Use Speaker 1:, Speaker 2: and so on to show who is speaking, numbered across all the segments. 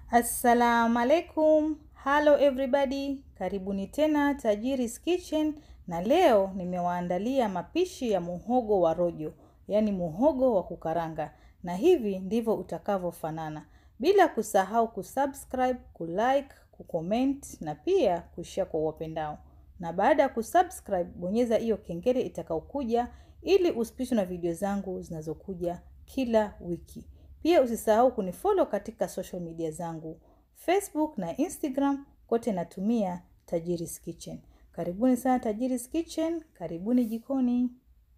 Speaker 1: Assalamu alaikum. Hello everybody. Karibuni tena Tajiri's Kitchen na leo nimewaandalia mapishi ya muhogo wa rojo, yaani muhogo wa kukaranga. Na hivi ndivyo utakavyofanana. Bila kusahau kusubscribe, kulike, kucomment na pia kushare kwa wapendao. Na baada ya kusubscribe, bonyeza hiyo kengele itakaokuja ili usipitwe na video zangu zinazokuja kila wiki. Pia usisahau kunifollow katika social media zangu Facebook na Instagram, kote natumia Tajiri's Kitchen. Karibuni sana Tajiri's Kitchen, karibuni jikoni.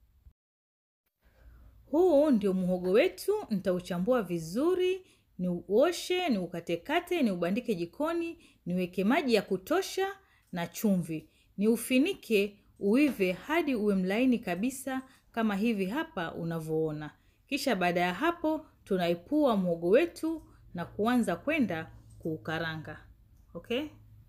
Speaker 1: Huu ndio muhogo wetu, nitauchambua vizuri, ni uoshe, ni ukatekate, ni ubandike jikoni, niweke maji ya kutosha na chumvi. Ni ufinike uive hadi uwe mlaini kabisa kama hivi hapa unavyoona. Kisha baada ya hapo tunaipua muhogo wetu na kuanza kwenda kuukaranga. Okay?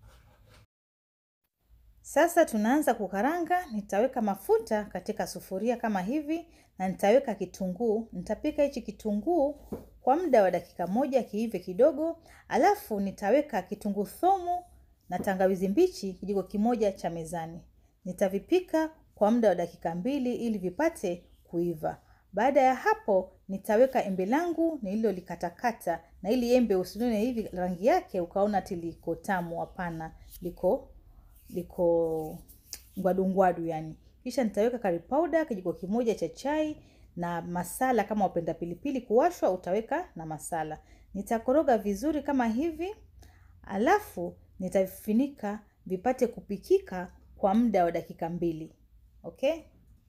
Speaker 1: Sasa tunaanza kukaranga. Nitaweka mafuta katika sufuria kama hivi na nitaweka kitunguu. Nitapika hichi kitunguu kwa muda wa dakika moja kiive kidogo, alafu nitaweka kitunguu thomu na tangawizi mbichi kijiko kimoja cha mezani. Nitavipika kwa muda wa dakika mbili ili vipate kuiva. Baada ya hapo nitaweka embe langu nililolikatakata, na ili embe usilione hivi rangi yake ukaona ati liko tamu. Hapana, liko liko ngwadu ngwadu yani. Kisha nitaweka curry powder kijiko kimoja cha chai na masala. Kama wapenda pilipili kuwashwa, utaweka na masala. Nitakoroga vizuri kama hivi, alafu nitavifunika vipate kupikika kwa muda wa dakika mbili. Okay?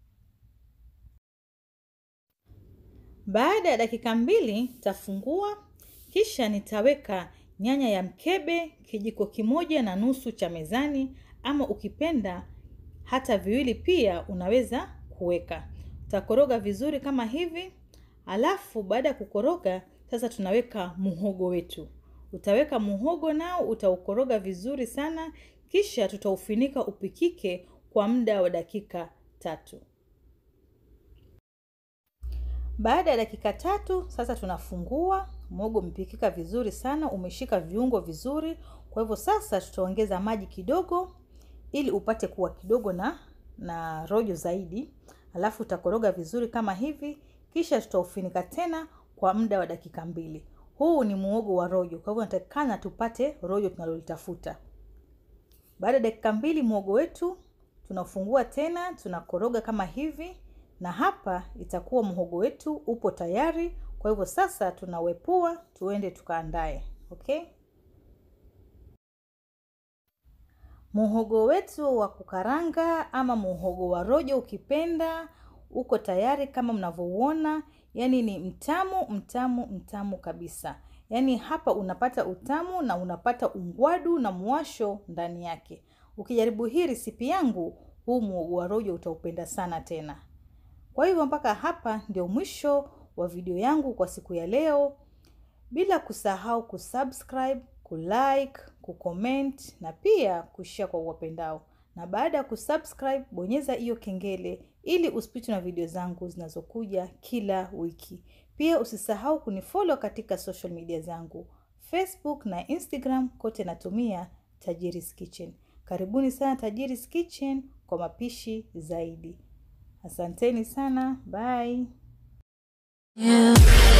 Speaker 1: Baada ya dakika mbili tafungua, kisha nitaweka nyanya ya mkebe kijiko kimoja na nusu cha mezani, ama ukipenda hata viwili pia unaweza kuweka. Utakoroga vizuri kama hivi, alafu baada ya kukoroga sasa tunaweka muhogo wetu. Utaweka muhogo nao utaukoroga vizuri sana, kisha tutaufinika upikike kwa muda wa dakika tatu. Baada ya dakika tatu sasa tunafungua. Muhogo umepikika vizuri sana, umeshika viungo vizuri. Kwa hivyo sasa tutaongeza maji kidogo ili upate kuwa kidogo na na rojo zaidi, alafu utakoroga vizuri kama hivi, kisha tutaufinika tena kwa muda wa dakika mbili. Huu ni muhogo wa rojo, kwa hivyo natakikana tupate rojo tunalolitafuta. Baada ya dakika mbili muhogo wetu tunafungua tena, tunakoroga kama hivi na hapa itakuwa muhogo wetu upo tayari. Kwa hivyo sasa tunawepua tuende tukaandae. Okay, muhogo wetu wa kukaranga ama muhogo wa rojo ukipenda, uko tayari kama mnavyouona. Yani ni mtamu mtamu mtamu kabisa. Yani hapa unapata utamu na unapata ungwadu na mwasho ndani yake. Ukijaribu hii risipi yangu, huu muhogo wa rojo utaupenda sana tena. Kwa hivyo mpaka hapa ndio mwisho wa video yangu kwa siku ya leo, bila kusahau kusubscribe, kulike, kucomment na pia kushare kwa wapendao. Na baada ya kusubscribe, bonyeza hiyo kengele ili usipitwe na video zangu zinazokuja kila wiki. Pia usisahau kunifollow katika social media zangu Facebook na Instagram, kote natumia Tajiri's Kitchen. Karibuni sana Tajiri's Kitchen kwa mapishi zaidi. Asanteni sana, bye.
Speaker 2: Yeah.